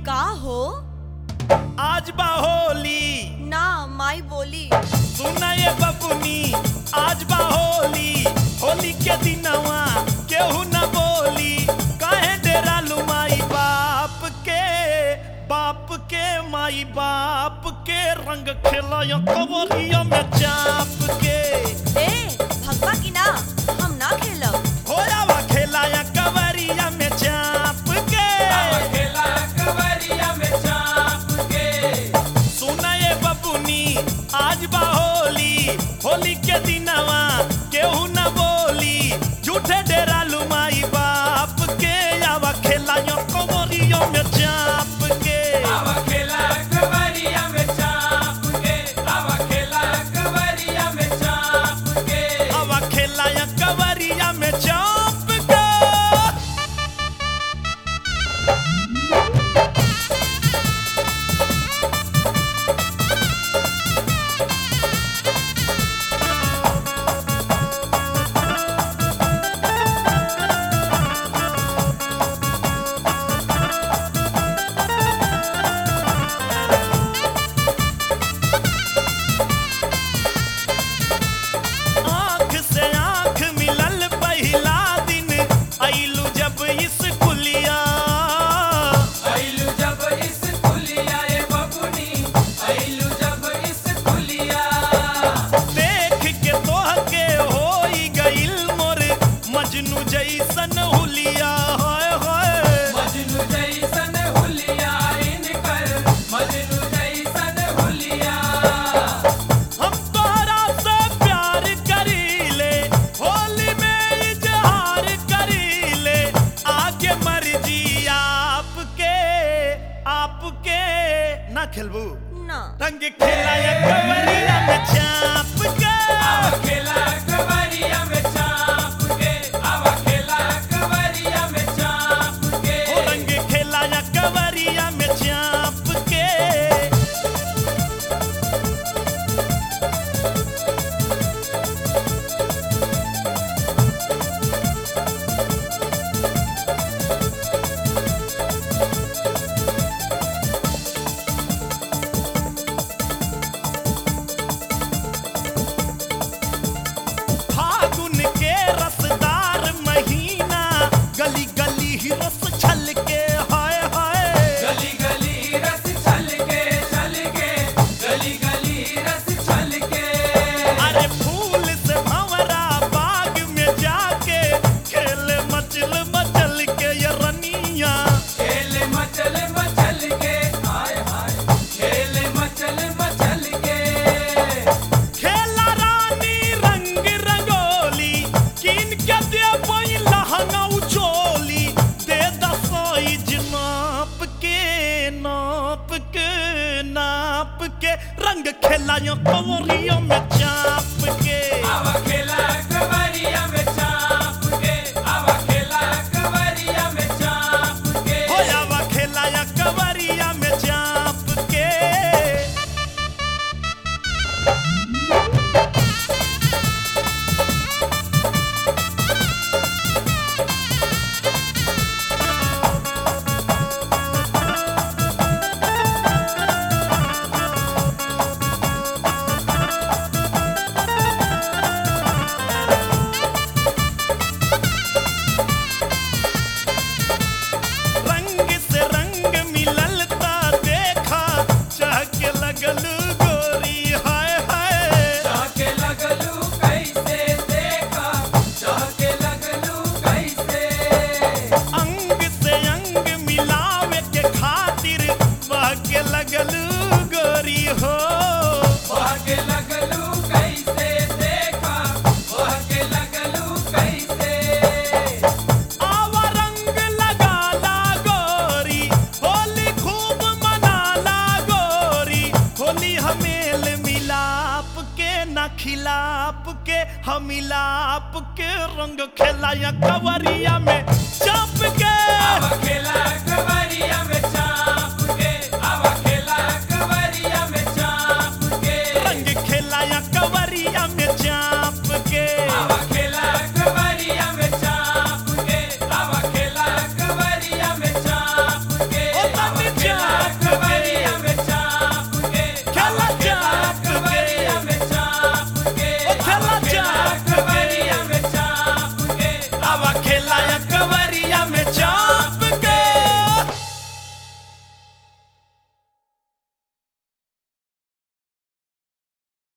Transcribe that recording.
का हो आज बा होली ना माई बोली सुना ये बबुनी आज बा होली होली के दिनवा केहू न बोली काहे डेरा लुमाई बाप के बाप के माई बाप के रंग खेलायो कवरिया में चाप के ए भगवा की ना हम ना खेलब होयावा खेलाया कवरिया में चाप के सुना ये बबुनी आज बा होली होली के दिनवा केहू न बोली झूठे डेरा लुमाई बाप के आवा खेलायो कवरियो में चाप के आवा खेलाया कवरिया में चाप के आँख से आँख मिलल पहिला दिन आइलू जब इस कुलिया देख के तोह के होई गइल मोर मजनू जैसन हुलिया होय होय हम तोहरा से प्यार करीले होली में इजहार करीले आगे मर्जी आपके आपके ना खेलबू ना रंग खेलाया कवरिया में चाप के ओ रंग खेलाया कवरिया में चाप के फागुन के रसदार महीना गली गली ही रस छलके हाय हाय गली गली रस छल के छल के गली गली रस छल के अरे फूल से भंवरा बाग में जाके खेल मचल मचल के ये रनिया खेल मचल मचल के हाय हाय खेल मचल मचल के खेला रानी रंग रंगोली किन के दे पई लहंगा उचोली दे दसाइज नाप के नाप के नाप के रंग खेलायो कवरियों में चाप के आवा खेला कवरिया में चाप के आवा खेला कवरिया में चाप के होयावा खेलाया कवरिया में चाप के रंग से रंग मिलल ता देखा चहक लगल गोरी हाय हाय चाके लगलू कैसे देखा चाके लगलू कैसे अंग से अंग मिलावे के खातिर बहके लगल गोरी हो भागे लगलू कैसे देखा भागे लगलू कैसे आवा रंग लगा ला गोरी होली खूब मना ला गोरी होली हमेल मिलाप के न खिलाप के हम मिलाप के रंग खेलाया कवरिया में